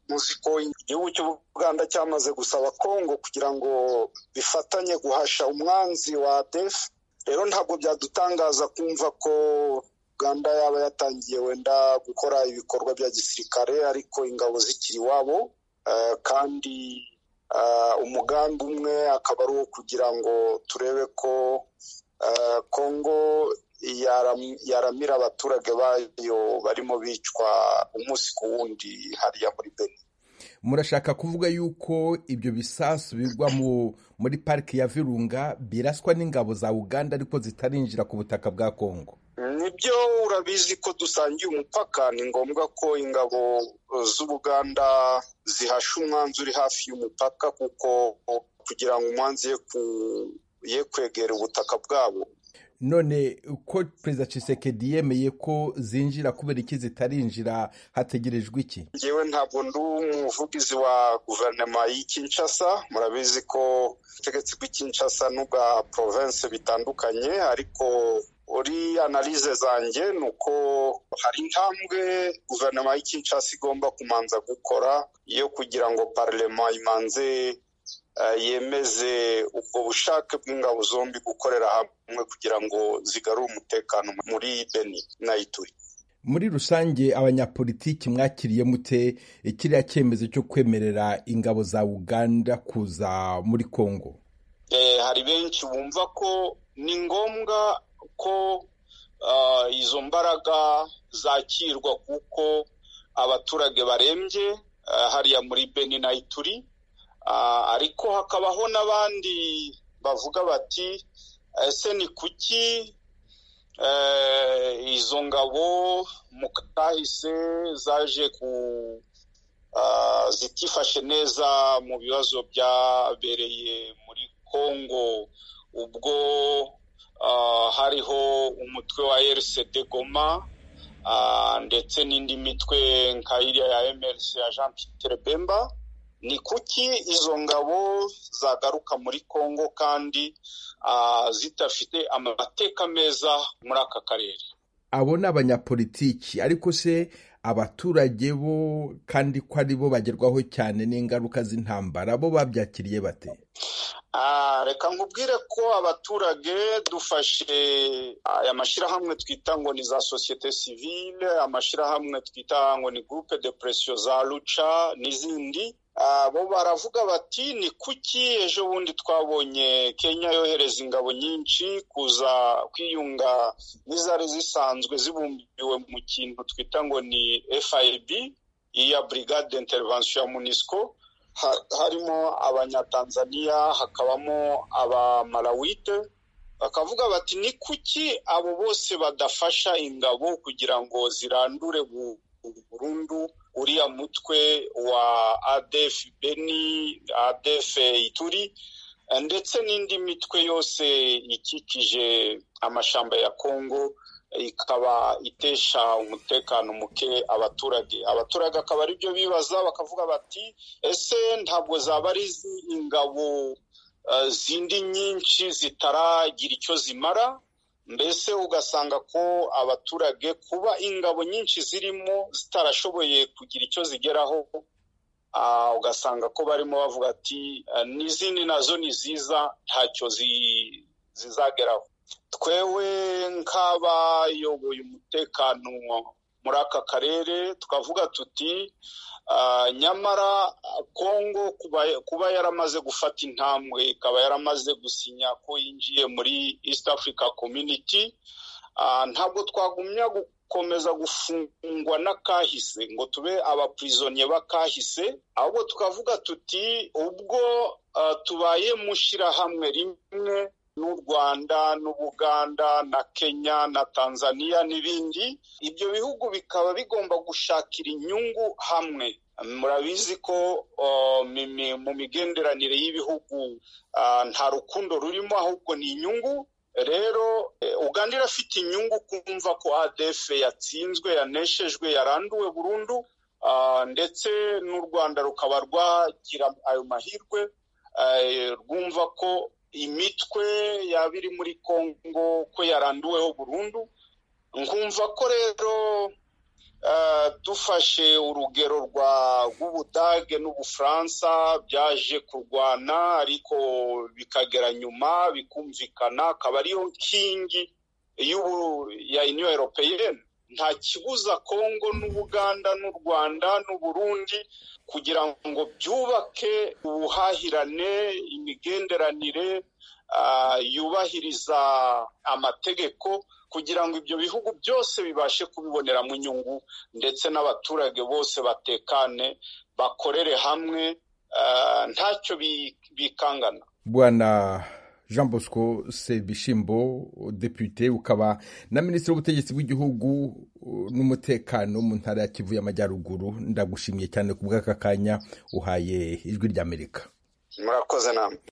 muziko igihugu cy'ubuganda cyamaze gusaba kongo kugira ngo bifatanye guhasha umwanzi wa defu rero ntabwo byadutangaza kumva ko uganda yaba yatangiye wenda gukora ibikorwa bya gisirikare ariko ingabo zikiri iwabo kandi umugambi umwe akaba ari uwo kugira ngo turebe ko kongo yaramira abaturage bayo barimo bicwa umunsi ku wundi hariya muri beni murashaka kuvuga yuko ibyo bisasu bigwa muri pariki ya virunga biraswa n'ingabo za uganda ariko zitarinjira ku butaka bwa kongo nibyo urabizi ko dusangiye umupaka ni ngombwa ko ingabo z'ubuganda zihasha umwanzi uri hafi y'umupaka kuko kugira ngo umwanzi ye kwegera ubutaka bwabo none ko perezida Tshisekedi yemeye ko zinjira kubera iki zitarinjira hategerejwe iki ngewe ntabwo ndi umuvugizi wa guverinoma y'Kinshasa murabizi ko ubutegetsi bw'Ikinshasa n'ubwa province bitandukanye ariko uri analize zanjye ni uko hari intambwe guverinoma y'Ikinshasa igomba kumanza gukora iyo kugira ngo parlema imanze yemeze ubwo bushake bw'ingabo zombi gukorera hamwe kugira ngo zigarure umutekano muri beni na ituri muri rusange abanyapolitiki mwakiriye mute kiriya cyemezo cyo kwemerera ingabo za uganda kuza muri kongo hari benshi bumva ko ni ngombwa ko izo mbaraga zakirwa kuko abaturage barembye hariya muri beni na ituri ariko hakabaho n'abandi bavuga bati ese ni kuki izo ngabo mu kahise zaje ku zitifashe neza mu bibazo byabereye muri congo ubwo hariho umutwe wa rcd goma ndetse n'indi mitwe nka iriya ya mrc ya jean Pierre bemba ni kuki izo ngabo zagaruka muri congo kandi zidafite amateka meza muri aka karere abo ni abanyapolitiki ariko se abaturage bo kandi ko ari bo bagerwaho cyane n'ingaruka z'intambara bo babyakiriye bate reka nkubwire ko abaturage dufashe aya mashyirahamwe twita ngo ni za sosiyete sivile amashyirahamwe twita ngo ni gurupe de presiyo za ruca n'izindi bo baravuga bati ni kuki ejo bundi twabonye kenya yohereza ingabo nyinshi kuza kwiyunga n'izari zisanzwe zibumbiwe mu kintu twita ngo ni fib iya brigade intervention ya munisco harimo abanyatanzaniya hakabamo abamarawite bakavuga bati ni kuki abo bose badafasha ingabo kugira ngo zirandure burundu uriya mutwe wa adf beni adf ituri ndetse n'indi mitwe yose ikikije amashamba ya kongo ikaba itesha umutekano muke abaturage abaturage akaba ari byo bibaza bakavuga bati ese ntabwo zaba ari ingabo zindi nyinshi zitaragira icyo zimara mbese ugasanga ko abaturage kuba ingabo nyinshi zirimo zitarashoboye kugira icyo zigeraho ugasanga ko barimo bavuga ati n'izindi nazo ni ziza ntacyo zizageraho twewe nk'abayoboye umutekano muri aka karere twavuga tuti nyamara kongo kuba yaramaze gufata intambwe ikaba yaramaze gusinya ko yinjiye muri east africa community ntabwo twagumya gukomeza gufungwa n'akahise ngo tube abapurizoniye b'akahise ahubwo tukavuga tuti ubwo tubaye mu shyirahamwe rimwe n'u rwanda n'ubuganda na kenya na tanzania n'ibindi ibyo bihugu bikaba bigomba gushakira inyungu hamwe murabizi ko mu migenderanire y'ibihugu nta rukundo rurimo ahubwo ni inyungu rero uganda irafite inyungu kumva ko adf yatsinzwe yaneshejwe yaranduwe burundu ndetse n'u rwanda rukaba rwagira ayo mahirwe rwumva ko imitwe yaba iri muri congo ko yaranduweho burundu nkumva ko rero dufashe urugero rw'ubudage n'ubufaransa byaje kurwana ariko bikagera nyuma bikumvikana akaba ariyo nkingi ya iniyo eropeyeni nta kibuza kongo n'ubuganda n'u rwanda n'uburundi kugira ngo byubake ubuhahirane imigenderanire yubahiriza amategeko kugira ngo ibyo bihugu byose bibashe kubiboneramo inyungu ndetse n'abaturage bose batekane bakorere hamwe ntacyo bikangana bwana jean bosco sebishimbo depute ukaba na minisitiri w'ubutegetsi bw'igihugu n'umutekano mu ntara ya kivu y'amajyaruguru ndagushimiye cyane ku bw'aka kanya uhaye ijwi ry'amerika murakoze namwe